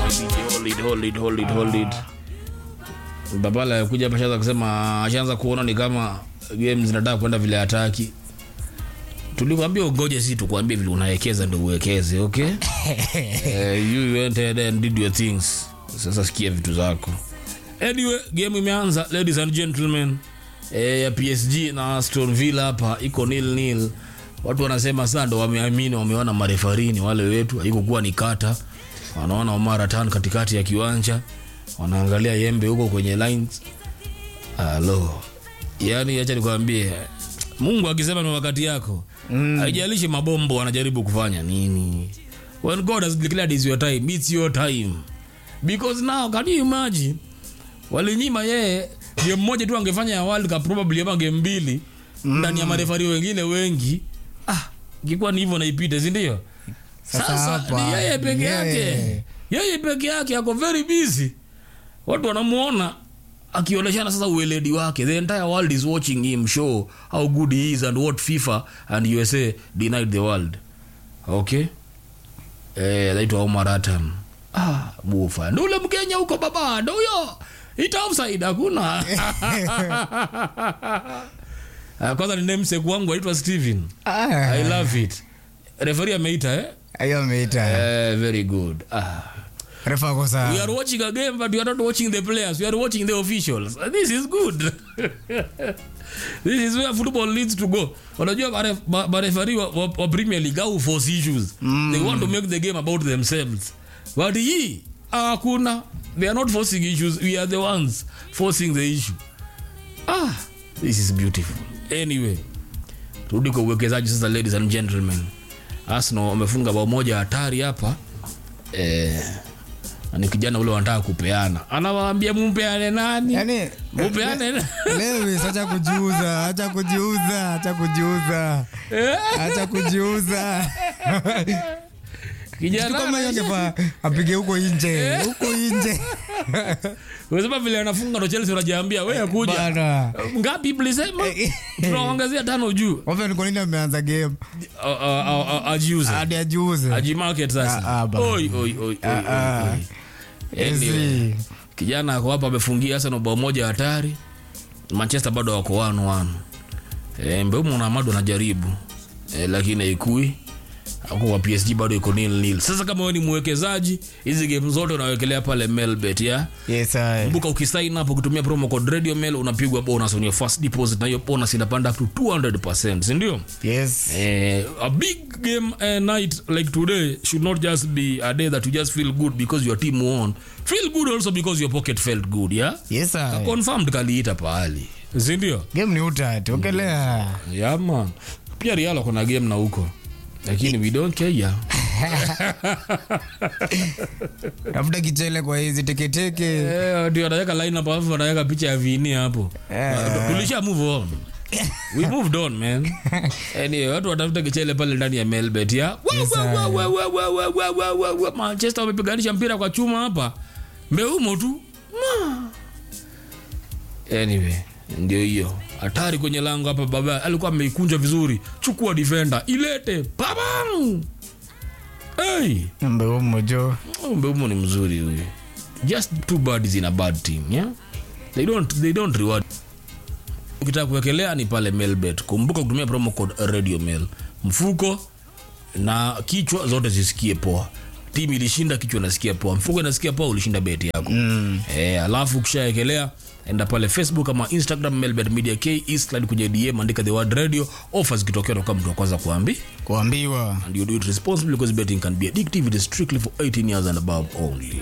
hold it, hold it, hold it, hold it. Babala kuja hapa shaanza kusema ashaanza kuona ni kama game zinataka kwenda vile hataki. Tulikwambia ugoje, si tukwambie vile unawekeza ndio uwekeze, okay? uh, you went ahead and did your things. Sasa sikia vitu zako. Anyway, game imeanza ladies and gentlemen. Eh, ya PSG na Aston Villa hapa iko nil nil. Watu wanasema sasa ndo wameamini, wameona marefarini wale wetu, haikukuwa ni kata. Wanaona Omar Atan katikati ya kiwanja, wanaangalia Yembe huko kwenye lines. Alo, yani acha nikwambie, Mungu akisema ni wakati yako, haijalishi mabombo wanajaribu kufanya nini. When God has declared is your time, it's your time. Because now can you imagine walinyima yeye game moja tu angefanya ya World Cup probably ama game mbili ndani ya marefari wengine wengi. Ah, ingekuwa ni hivyo naipita, si ndio? Sasa Sasa hapa, ni yeye peke yake, yeye. yeye peke yake ako very busy. Watu wanamuona akionyeshana sasa ueledi wake. The entire world is watching him show how good he is and what FIFA and USA denied the world. Okay? Eh, anaitwa Omar Atan. Ah, bufa. Ndio ule Mkenya huko baba, ndio huyo. Ita offside hakuna. Ah, Kwanza ni namesake wangu aitwa Steven. Ah, I love it. Referee ameita eh? hiyo ameita Eh, very good. Ah. refa ako sawa. We are watching a game but we are not watching the players. We are watching the officials. This is good. This is where football needs to go. Unajua mare- ma- marefari wa, wa, wa Premier League au force issues. They want to make the game about themselves. But hii hakuna. They are not forcing issues. We are the ones forcing the issue. Ah, this is beautiful. Anyway, turudi kwa uwekezaji sasa, ladies and gentlemen. Arsenal wamefunga bao moja hatari hapa eh, na ni kijana ule wanataka kupeana, anawaambia mumpeane nani? Yaani, Mupeane na- Lewis, acha kujiuza, acha kujiuza, acha kujiuza, acha kujiuza. Kitu kijana kama hiyo angefaa apige huko nje, huko nje. unasema vile anafunga ndo Chelsea, unajiambia wewe kuja Bana. ngapi mlisema? Tunaongezea tano juu, Wapi ni kwa nini ameanza game? A- a- a- a- ajiuze Hadi ajiuze. ajimarket sasa. Ah, ah, bana. Oi, oi, oi, oi, Ah, ah. oi, oi. Anyway, Ezi. kijana ako hapa amefungia Arsenal bao moja hatari. Manchester bado wako wanu wanu. E, Mbeumo na Amado anajaribu e, lakini haikui ako kwa PSG bado iko nil nil. Sasa kama wewe ni mwekezaji, hizi game zote unawekelea pale Melbet ya Yes, I. kumbuka, ukisign up ukitumia promo code Radio Mail unapigwa bonus on your first deposit, na hiyo bonus inapanda up to 200%, si ndio? Yes. Eh, a big game uh, night like today should not just be a day that you just feel good because your team won. Feel good also because your pocket felt good, yeah? Yes, I. Confirmed kaliita pahali. Si ndio? Game ni utatu. Ongelea. Yeah, man. Pia Real kuna game na huko. Lakini we don't care. Yeah. Tafuta kichele kwa hizi teketeke. Eh, ndio anaweka line up alafu anaweka picha ya Vini hapo. Eh. Tulisha move on. We moved on, man. Anyway, watu watafuta kichele pale ndani ya Melbet ya. Wa, Yes, wa, wa, I. wa, wa, wa, wa, wa, wa, wa, wa. Manchester wamepiganisha mpira kwa chuma hapa. Mbeumo tu. Ma. Anyway, ndio hiyo. Hatari kwenye lango hapa baba. Alikuwa ameikunja vizuri. Chukua defender, ilete. Babam. Hey. Mbeumo jo. Oh, Mbeumo ni mzuri huyu. Just two birds in a bad team, yeah? They don't they don't reward. Ukitaka kuwekelea ni pale Melbet. Kumbuka kutumia promo code Radio Mail. Mfuko na kichwa zote zisikie poa. Timu ilishinda, kichwa nasikia poa. Mfuko inasikia poa, ulishinda beti yako. Mm. Eh, alafu ukishaekelea enda pale Facebook ama Instagram Melbet Media K Eastland kwenye DM andika the word radio offers kitokea utakuwa mtu wa kwanza kuambi Kuambiwa. and you do it responsibly because betting can be addictive. It is strictly for 18 years and above only.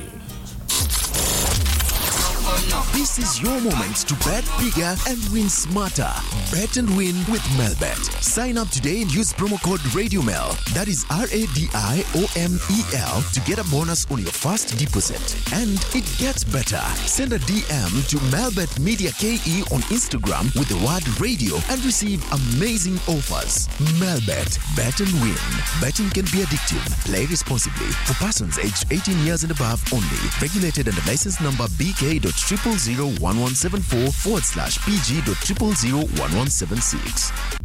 This is your moment to bet bigger and win smarter. Bet and win with Melbet. Sign up today and use promo code RadioMel. That is R A D I O M E L to get a bonus on your first deposit. And it gets better. Send a DM to Melbet Media KE on Instagram with the word radio and receive amazing offers. Melbet. Bet and win. Betting can be addictive. Play responsibly. For persons aged 18 years and above only. Regulated under license number BK.0001174 forward slash PG.0001176.